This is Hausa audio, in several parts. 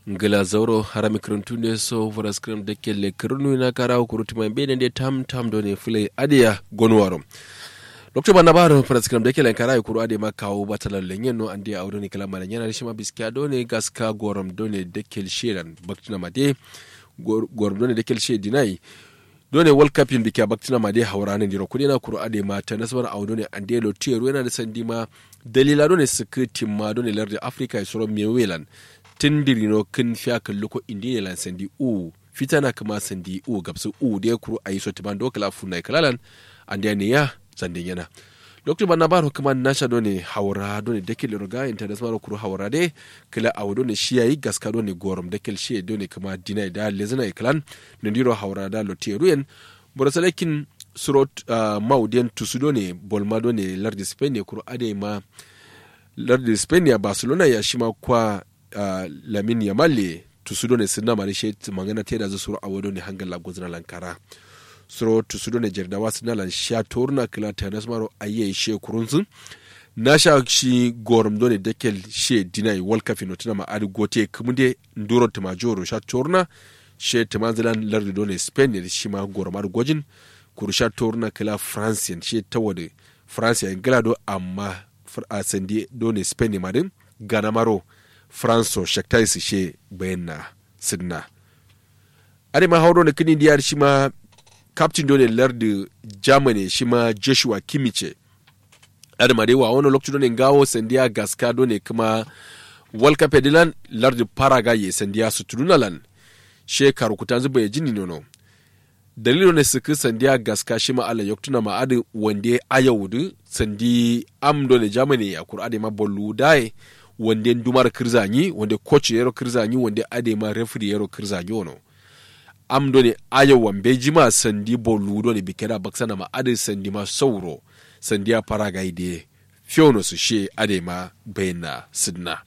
ngila zauro harami kiruntunde so vora skrim de kelle kirunu na kara kuruti mai bene de tam tam do ne fule adiya gonwaro lokto bana baro vora skrim de kelle kara kuru ade ma kawo batalan lenyen no ande awdo ni kala malanya na shima biskiya do ne gaska gorom do ne de kel sheran baktina made gorom do ne de kel she dinai do ne world cup yin bikiya baktina made haurane diro kudi na kuru ade ma ta nasbar awdo ne ande lo tiyero yana da sandi ma dalila do ne sikiti ma do ne lardi africa isoro mewelan tindirino kin fiya kalli ko indi lan sandi u fitana kama sandi u gabsu u da ya kuru ayi so tiban do kala funai kalalan ande ne ya sandin yana lokacin banna baro kuma nasha do ne haura do ne dekil roga international kuru haura de kala awu do ne shi yayi gaska do ne gorom dekil shi do ne kuma dina da lezina iklan ne diro haura da loteruyen borosalekin surot uh, maudien tusudo ne bolma do ne lardi spain ne kuru ade ma lardi spain ya barcelona ya shima kwa uh, lamin yamalle tusudo ne sinna mari she mangana teda zu suru awodo ne hangal la gozna lankara suro tusudo ne jerda wasu na lan sha torna kila tanas maro aye she kurunsun na sha shi gorum do ne dekel she dinai world cup no tuna ma adi gote kumude nduro timajoro sha torna she timanzilan lardi do ne spain ne shi ma gorum adi gojin kurusha torna kila france she tawade france ya ingila do amma a sandi do ne spain ne madin gana maro franco shaktai su she bayan na sidna ade ma hauro na kini diyar shi ma captain dole lardi germany shi ma joshua kimice ade ma dai wa wani lokacin dole gawo sandiya gaska dole kuma world cup edilan lardi paraguay sandiya su tudunalan she karukutan zuba ya jini nono dalilin ne suka sandiya gaska shi ma ala yoktuna ma adi wande ayawudu sandi am dole germany a kur'ade ma bollu dai wande dumar kirzanyi wande coach yero kirzanyi wande adema referee yero kirzanyi wono am do ne ayo wambe jima sandi bolu do ne bikera baksana ma ade sandi ma sauro sandi a paraga ide fiono su she adema bayna sidna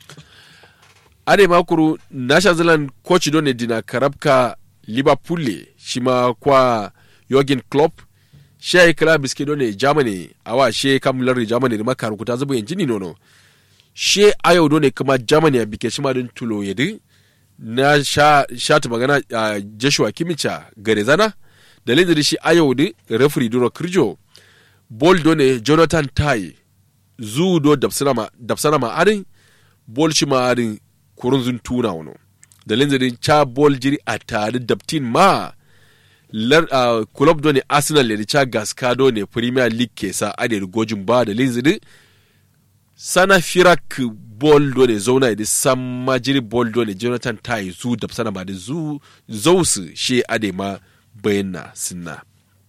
adema kuru nasha zealand coach do ne dina karabka liverpool shima kwa Jurgen Klopp she kala biske do ne germany awa she kamlar germany ma karukuta zubu yanjini nono she ayo do ne kuma germany a bike shi madin tulo yadi na sha, sha ta magana uh, joshua kimicha gare zana dalilin da shi ayo di referee duro kirjo bol do ne jonathan tai zu do dapsana ma arin bol shi ma arin kurun zun tuna wano dalilin da cha bol jiri a tare daptin ma lar uh, club do ne arsenal le cha gaska do ne premier league ke sa ade gojin ba dalilin da sana firak bol do ne zauna da san majiri bol do ne jonathan tai zu da sana ba da zu zausu she ade ma bayyana sinna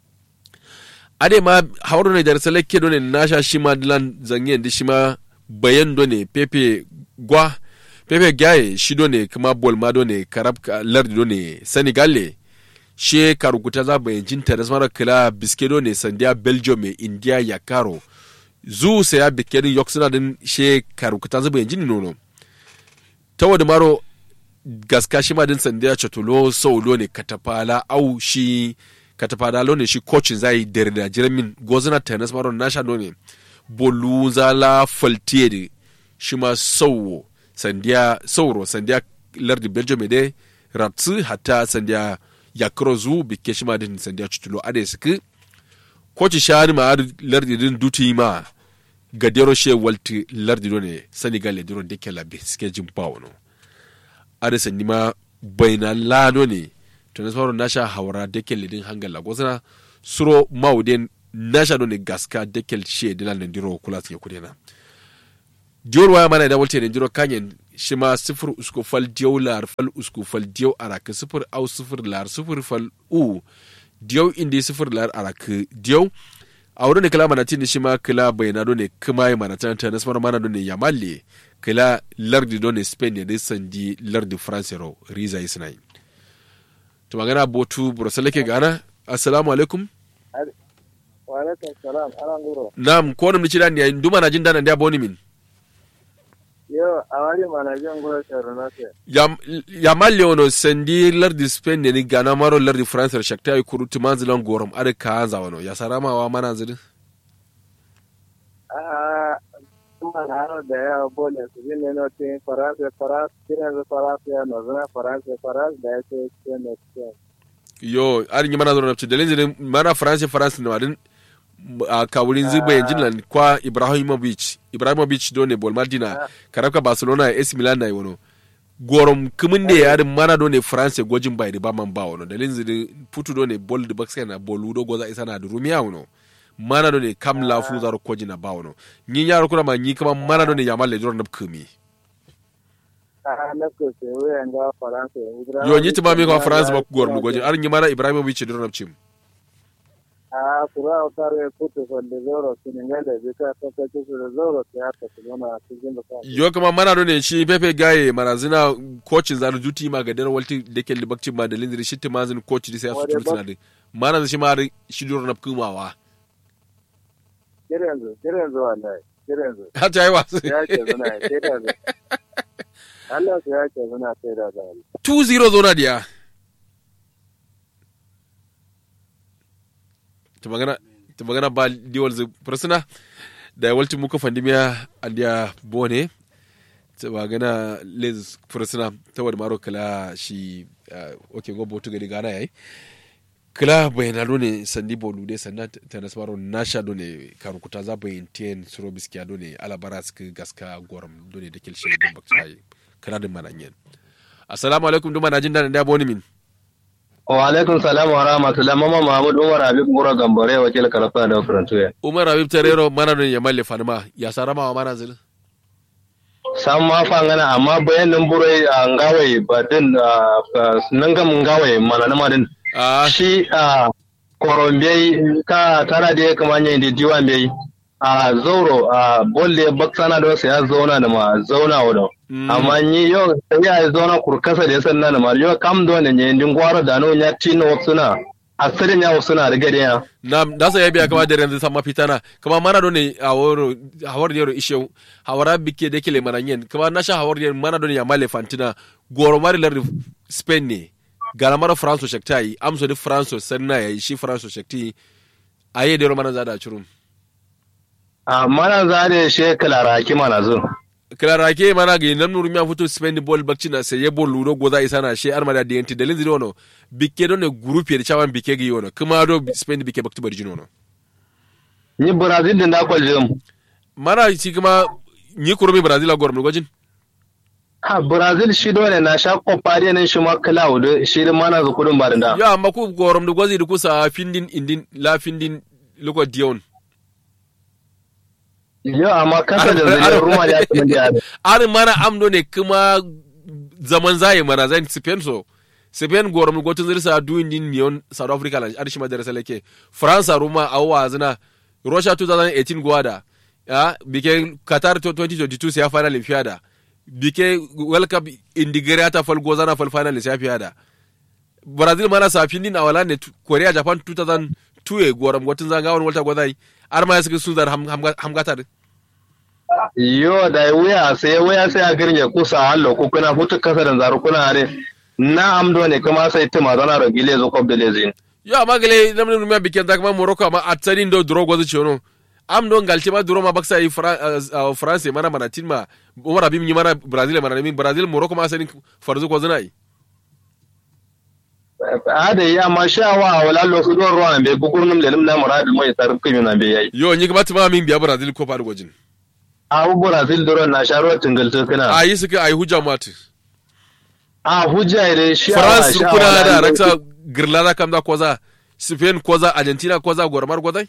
ade ma hauro ne da salake do ne nasha shi ma dilan zangen da shi ma bayan do ne pepe gwa pepe gaye shi do ne kuma bol ma do ne karab lardi do ne senegal she karukuta za bayan jinta da samara kila biske do ne sandiya belgium india ya karo zu saya bikerin yok suna din she karukuta zuba yanzu ni nono ta wadda maro gaska shi ma din sandiya chatolo saulo ne katafala au shi katafala lo ne shi coachin zai dare da jiramin gozina tennis maro nasha ne bolu zala faltier shi ma sauwo sandiya sauro sandiya lardi belgium de ratsu hatta sandiya yakro zu bike shi ma din sandiya chatolo ade suke koci shani ma lardi din duti ma ga dero she walti lardi do ne senegal le diro deke labe suke jin bawo no ada sanni ma baina lado ne to na sauran nasha hawara deke le din hangal lagosana suro mauden nasha do ne gaska deke she dilan ne diro kula suke kudena diyor waya mana da walte ne diro kanyen shi ma sifir usku fal diyo lar fal usku fal diyo araka sifir au sifir lar sifir fal u diyau indi sifir lar arak diyau a wurin da kila mana tin shi ma kila bayana do ne kuma yi mana tan tan nasmar mana do ne yamalle kila lardi do ne spain ne sandi lardi france ro riza yi sinai to magana botu burasala ke gana assalamu alaikum wa alaikum salam ana nguro nam ko nam ni ni nduma na jin dana ndia boni min yo awari mana jin nguro tero na se yam yamalle ono sandi lardi spain ne ni gana maro lardi france ro shakta yi kurutu manzilan gorom ada ka anza wono ya sarama wa mana zidin a man hano da ya bole su bin ne no tin faransa faransa tiran da faransa ya no zana faransa faransa da ya ce ce ne ce yo arin yi mana zo nafci dalilin zirin mana france france na wadin a kawurin zuba yanjin nan kwa ibrahimovic ibrahimovic do ne bol madina karabka barcelona ya ac milan na yi wano gorom kumin da yarin mana do ne france gwajin bai da ba man ba wano dalilin zirin putu do ne bol da baksa na bol do goza isa na da rumiya wano mana do ne kam lafu zaro kwaji na ba wano yin yaro kuna ma yi kama mana do ne yamal le jiro na kumi a na ko se we nga faransa yo yi ti ma mi kwa france ba gorom gwajin arin yi mana ibrahimovic da jiro na cim a kura utare puto con de loro siningale bika to ka ci de loro ke ata kuma cikin da ka yo kama mana do ne shi pepe gaye marazina coachin zaru duty ma ga dare walti da ke libakcin ma da lindiri shi timazin coach da sai su turtuna da mana shi ma shi duro na kumawa kirenzo kirenzo wallahi kirenzo har ta yi wasu ya ce zuna sai da Allah ya ce zuna sai da da 2-0 zona diya ta magana ta magana ba diwal zai fursuna da walti muka fandimiya andiya bone ta magana les fursuna ta wadda maro kala shi ok gobo tu gani gana yayi kala bayana ne sandi bolu de sanna ta nasmaro nasha do ne karukuta za bayin ten suro biskiya do ne alabara suka gaska goram do ne da kilshe don bakta kala din mananyen assalamu alaikum duma na jin daɗin da boni min wa alaikum salam wa rahmatullah mama mahmud umar habib mura gambare wakil karafa da karantuya umar habib tarero mana don ya malle fanima ya sarama wa mana zil sam ma fa ngana amma bayanin burai a ngawai ba din nan gam ngawai mana na madin ah shi a korombe ka tara da ya kamanya da diwan bai a zauro a bolle baksana da wasu ya zauna da ma zauna wadau amma ni yau sai ya zauna kurkasa da ya sanna da ma yau kam do ne ne din gwaro da no nya tino suna asirin ya suna da gade ya na da sa yabi kama da yanzu sama fitana kama mana don ne a woro hawar yaro ishe hawara bike da kele mananyen kama na sha hawar yaro mana don ya malle fantina goro mari lar spain ne gara mara france shaktai amso di france sanna ya shi france shakti aye da mana zada churum a mana za da she kalaraki mana zo klara ke mana ga nan nuru miya fito spain ball bakci na sai ball ludo goza isa na she arma da denti dalin ziri wono bike don ne group ya chawan bike gi wono kuma do spain bike bakti bari jino no ni brazil din da kwaljin mana shi kuma ni kurumi brazil a gorum gojin ha brazil shi dole na sha kopari nan shi ma cloud shi da mana zu kudin ba da ya amma ku gorum da gozi da kusa findin indin la findin luko dion yo amma kasa da zai ruma da ya da ar mana amdo ne kuma zaman zaye mana zan spain so spain gorum gotun zirsa du indin nion south africa lan arshi madarasa lake france ruma awwa zina russia 2018 gwada ya bike qatar 2022 sai final infiada bike world cup indigere ta fal gozana fal final sai fiada brazil mana sa findin awala ne korea japan 2002 e goram gotun zanga won walta godai ar ma suka sun zar hamgatar yo da wuya sai wuya sai a girge kusa hallo ko kuna hutu kasa da zaru kuna are na amdo ne kuma sai tima zana da gile zo kob da lezin yo amma gele namne numya biken ta kuma morocco amma atsarin do dro gozu chono am don galti ma duro ma baksa yi france mana mana tin ma umar abim ni mana brazil mana min brazil morocco ma sanin farzu ko zana yi ada yi amma sha wa wala lo su don ruwan be bugurnum le nim na murad mai tarif kimi na be yayi yo ni kuma tuma min biya brazil ko faru gojin a brazil duro na sharo tingal to kana a yi suka ayi hujja matu a hujja ire shi france kuna da raksa girlada kam da koza spain koza argentina koza gormar gozai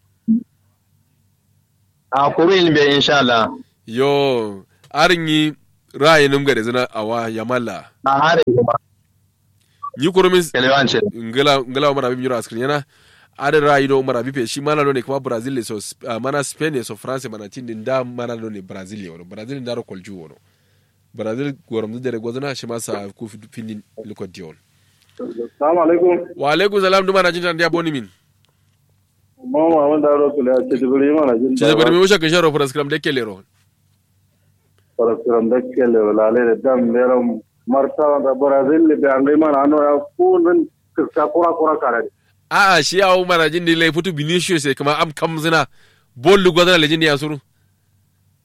a kurin be insha Allah yo arin yi ra'ayin ga da zina awa yamala a hare ba ni kurumin kelewance ngala ngala umar abim yura askrin yana adin ra'ayi do umar abim shi mana do ne kuma brazil ne so uh, mana spain ne so france mana tin din da mana do ne brazil ne wono brazil da ro kolju wono brazil goram da dare gozana shi masa ku findin liko dion Assalamu alaikum. wa alaikum salam duma na jinta ndiya boni min Mama wanda ro kula ce dibiri mana jin. ce bar mi wuce kan sharo program de kelero Parasram da kele wala le dam meram marta da Brazil le be angai mana ano ya kunun ka kura kura kare. a a shi ya umar jin di lai futu vinicius sai kuma am kam zina bollu gozana lejin ya suru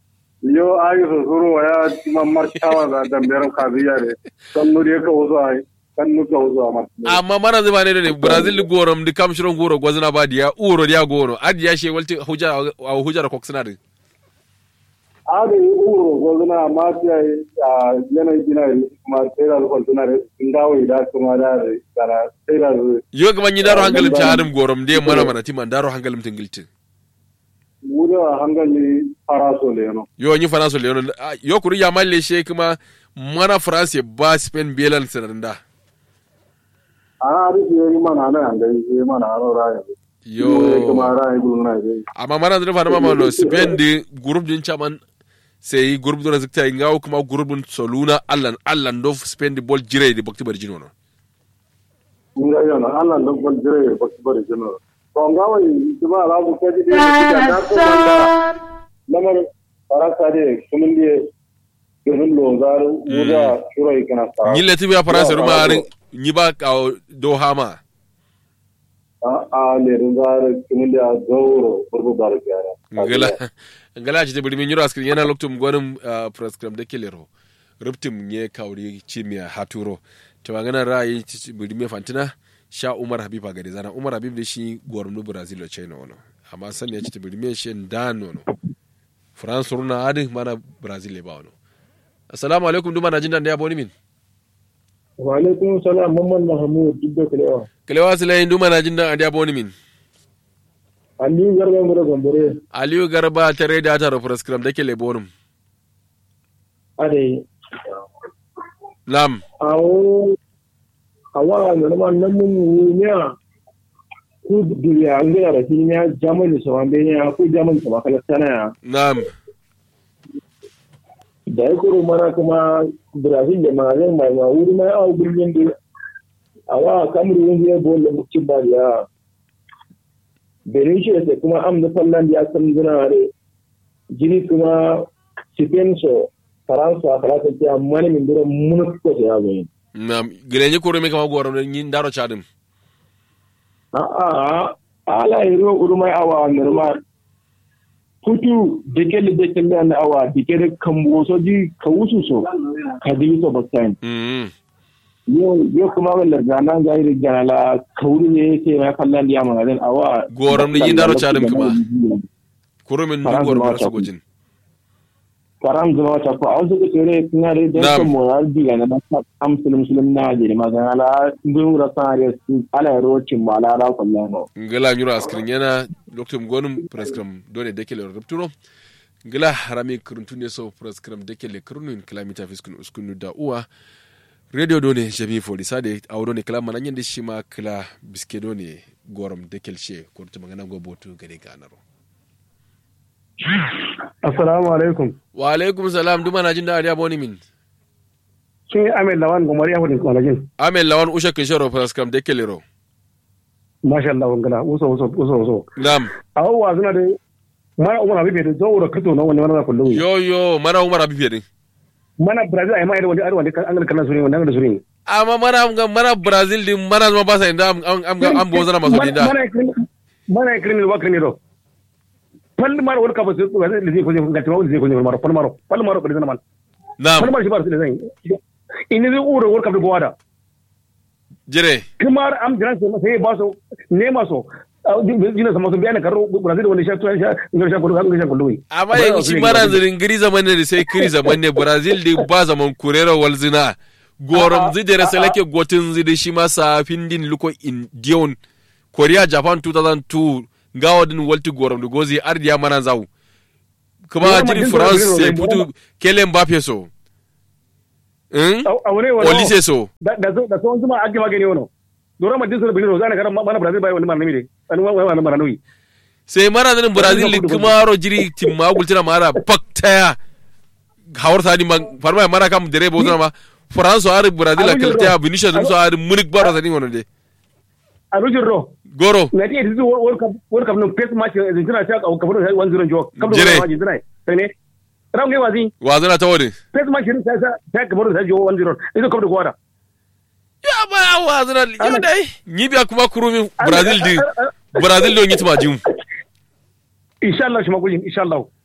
yo ayi so suru ya mamar tawa da damberan kaziya ne kan nuri ka wuzo ai kan nuka wuzo amma amma mana zai bane ne brazil gorom di kam shiron goro gwazna ba diya uro diya goro adi ya she walti huja a huja da koksina din ade uro gozuna amma ta a yanayin gina kuma sai da zuwa suna da ngawo da kuma da da sai da yo ga manyi daro hangalim ta harim gorom de mana mana timan daro hangalim tingiltin wuda hangali faraso le no yo nyi fana so leon yo kuri ya malle she kuma mana france ba spain belan sananda ana ari yi mana na hangali yi mana ano raya yo kuma raya gulna yi amma mana zira fana mama no spain di group din chaman sai group dora zikta ngawo kuma group din soluna allan allan do spain di bol jire di bakti bar jino no nga yana Allah dan kon jire ba su bari jino to ngawo yi kuma ala bu kaji de da ko manda lamar farasa de kumun de irin lo zaru wuda shurai kana sa nyille tibi a france ruma arin nyi ba ka do hama a a le zaru kumun de a gauro burbu bar gyara ngala ngala ci tibiri min yura skrin yana loktum gonum prescribe de kelero ruptum nye kawri chimia haturo to ngana rai tibiri me fantina sha umar habib gade zana umar habib da shi gwarnu brazil lo china wono amma san ya ci tibiri me shi dan wono france runa adi mana brazil le ba wono assalamu alaikum duma na jin dan da ya boni min wa alaikum salam mamman mahmud dubbe kalewa kalewa silai duma na jin dan da ya boni min aliyu garba ngoro gombore aliyu garba tare da ta prescribe da ke le bonum ade nam awo awa normal nan mun ne ku duniya an gina da shi ne jamani so an benya ku jamani so makala sana nam da ya kuro mana kuma brazil da magazin mai ma wuri mai awa gurbin da awa kamar yin zai bo da mutum ba ya benin shi da kuma am da fallan da ya san zina da jini kuma spain so faransa faransa ta mani min dura mun ko ya zo yin nam gilenye koro me kama gwaram yin daro chadim a'a ala iro urmai awa normal kutu dikeli dikeli na awa dikeli kambo so ji ka wusu so ka dili so baktain mm yo yo kuma wala gana ga iri gana la kauri ne yake ma kallan ya magana awa Goram ni yin daro chadim kuma. koro min Faransa dugor ma mara ta sogojin faram zama ta ko auzu ko tere kuna re da Na'am. ko moral diga na ta am muslim muslim na je magana la ngun ra sare ala rocin mala ra kullano ngala nyura askrin yana loktum gonum prescribe dole dekele rupturo ngala harami kuruntunde so prescribe dekele kurunun kilamita fiskun uskunu da uwa radio done jami foli sade awdo ne kala manan yende shima kala biske done gorom dekel she kurtu magana go botu gade ganaro assalamu alaikum wa alaikum salam duma na jin da ariya boni min kin amin lawan gomari ya hudin kwalajin amen lawan usha kin sharo prescribe dekele ro masha Allah wangala uso uso uso uso nam awo wa suna da mana umar habibi da zo da kato na wani mana kullu yo yo mara umar abibe din mana brazil ai mai da wani arwa da an ga kana suri wannan da suri amma mana ga mana brazil din mana zama ba sa inda am am am bo zana maso dinda mana mana criminal wa criminal fal maro wani kafa su ga zai zai ko zai ga tawo zai ko zai maro fal maro fal maro da zaman nam fal maro shi ba su da zai in zai uro wani kafa gowa da jire kamar am jiran sai ba su ne maso jina sama sun biya na karo brazil wanda sha tuwa sha ingar sha kudu ingar sha kudu amma yanzu shi mara zirin giri zaman ne da sai kiri zaman ne brazil da ba zaman kurera walzina gorom zidere seleke gotin zidi shi masa findin luko indiyon korea japan 2002 gawa din walti gorom da gozi ardiya mana zau kuma Yawan jiri majin france Brazil sai ne, putu kele mbappe so Hmm? a wani wani olise so da da da sun zuma ake magani wano dora ma dinsu bidiro zana karan mana brazil bai wani marnami ne wani wani wani marnami sai mara zanin brazil Kudu, kudu. kuma ro jiri timma gultina mara baktaya hawar tani ma farma mara kam dere bo zama france ari brazil Abin kalta yaro. binisha dum so ari munik baro tani wono de a rujin ro goro na ti editu world cup world cup no face match argentina ta ka ka fara 1-0 jo kam da Jire. argentina sai ne ram ne wazi wazana ta wode face match ta ta ta ka fara jo 1-0 ido kam da gwada ya ba ya wazana yo Ana- dai nyibiya kuma kurumi brazil di brazil do nyitma jum insha Allah shi magujin insha Allah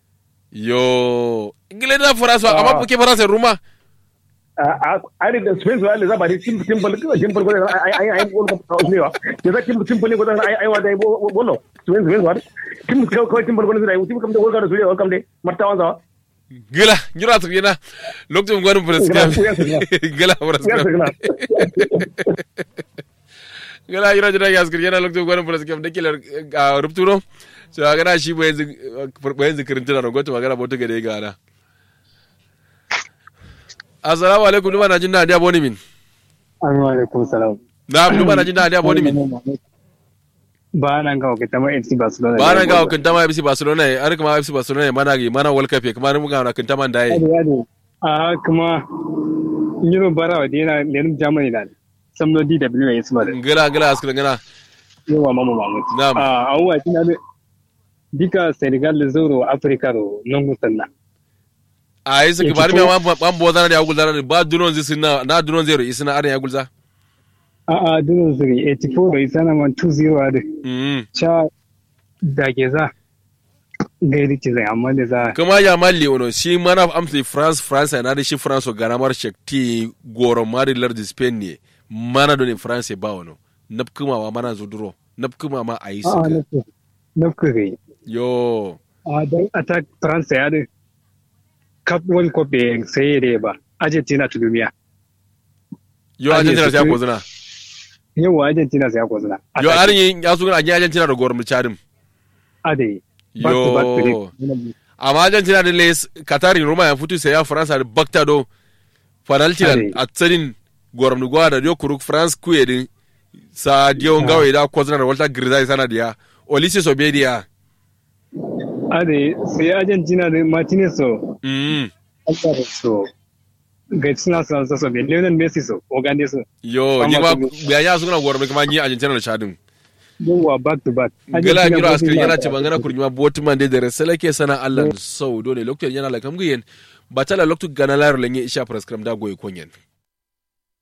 yo ingile da faransa amma Ah. buke faransa ruma ari da spain zuwa za ba dai simple simple simple ko ai ai ai bol ko ne wa ke za simple simple ko ai ai wa dai bolo spain spain zuwa simple ko simple ko ne dai simple kam da wol ka da su ya kam dai martawan za gila jura su yana lokacin gwanin furaskam Gila, gila. gila ya furaskam sagna gila jira jira ya skir yana lokacin gwanin furaskam da kilar a rupturo so a gana shi bayan bayan zikirin tana da gwata magana bauta gade ga ana assalamu alaikum duma na jin na da boni min Assalamu alaikum salam. na duma na jin na da boni min Ba nan ga wakilta ma FC Barcelona. ba na ga hukunta ma FC Barcelona ya har kuma FC Barcelona ya mana ga mana World Cup ya kuma mun ga na kunta man dai Ade ade. A kuma Euro bara wa dina lenin Germany da. Samno DW ya yi da. gila gila askir gana Yawa mama Mahmud. Na'am. A awwa kina da dika Senegal da Zoro Africa ro non gusanna. a yi suka Ya bari fito- mai wan ban bo zana da ya gulza ba dunon zai sinna na dunon zai ro isina arin ya gulza A a dunon zuri 84 ro isana man 2-0 ade. mm Cha da ke za. Gairi ce zai amma da za. kuma ya malli ono shi mana amsa France France na da shi France ga ramar shakti goro mari lardi Spain ne mana don France ba ono napkuma ma mana zo duro napkuma ma a yi A a suka nafku. Nafku gai. yo a don attack France ya da Cup World Cup bai sai da ba Argentina ta duniya yo Aje Argentina su ta kai- kozuna yau Argentina sai ya kwazina yo arin ya su gana Argentina da goro mulcharim ade back to back to yo the- amma Argentina da les Qatari Roma ya futu sai ya France da bakta do penalty Ade. a tsarin gorom ni gwada yo kuruk France kuye din sa dio ngawe da kozuna da Walter Grizai sana dia Olise Sobedia ade sai Argentina da Martinez so mm Alvaro so ga suna sa sa so Lionel Messi so Ogande so yo Amma ni ma kuma- biya ya suna gorom kuma ni Argentina da Chadin yawa back to back gala Argentina miro ba su askari yi yana ba. ce bangana kurnyuma botuman de dere seleke sana Allah sau dole lokacin yana la kamgiyen batala lokacin gana layar lenye isha praskram da goye konyen